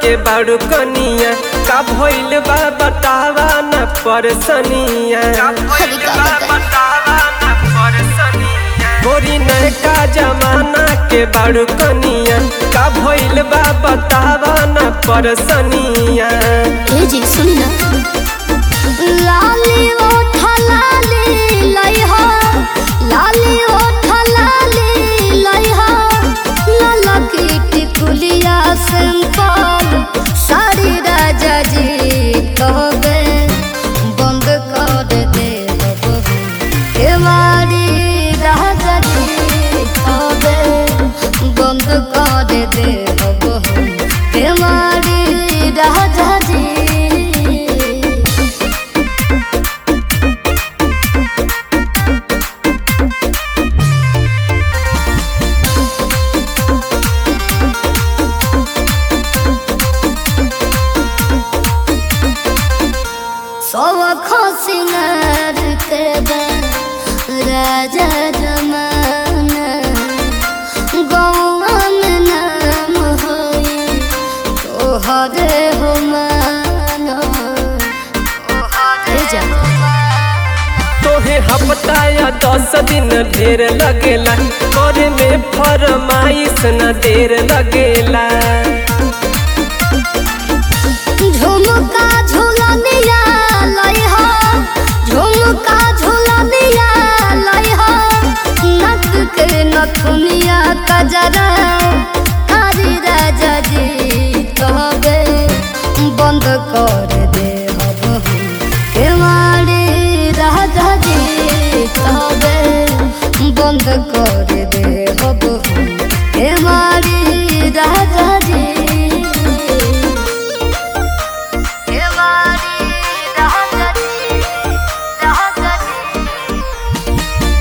के बाड़ू कनिया का भइल बा बतावा न परसनिया अरे का बताई? गोरी नयका जमाना के बाड़ू कनिया का भइल बा बतावा न परसनिया ए जी सुनी ना लाली ओठ लाली लइहा लाली ओठ लाली लइहा लाला की टिकुलिया सिंपल साड़ी राजा जी कहबे बंद कर दे केवाड़ी राजा जी कहबे बंद कर दे केवाड़ी राजा जी सब खसिनार के बा राजा जमाना गौवा में नाम होई तोहरे हो मानो तोहरे जा तोहे हफ्ता या दस दिन ढेर लगेला करे में फरमाइश न देर लगेला झुमका झुलनिया लइहा झुमका झुलनिया लइहा नक के नथुनिया कजरा हरी राजा जी कहबे बंद कर दे हब केवाड़ी राजा जी कहबे बंद कर दे हब केवाड़ी राजा जी केवाड़ी राजा जी राजा जी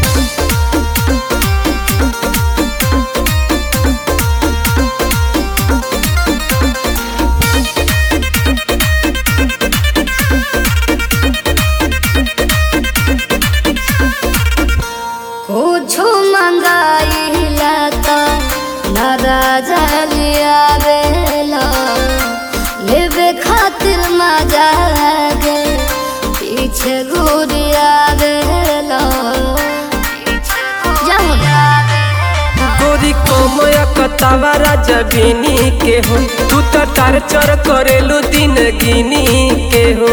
कुछो मंगाइला त नाराज लिया बेला लेवे खातिर मजा गे पीछे घूरिया बेला गोरी कोमया कतावा राजा बिनी के हो तू तो टार्चर करेलू दिन गिनी के हो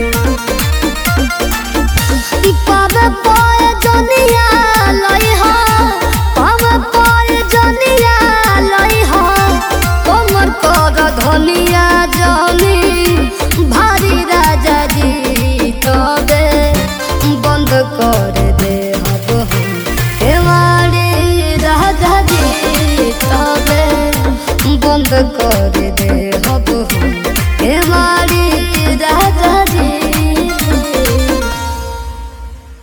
पावे पाए जनिया लइहा पावे पाए जनिया लइहा कमर कर धनिया जनी भारी राजा जी तबे बंद कर दे हब हम केवाड़ी राजा जी तबे बंद कर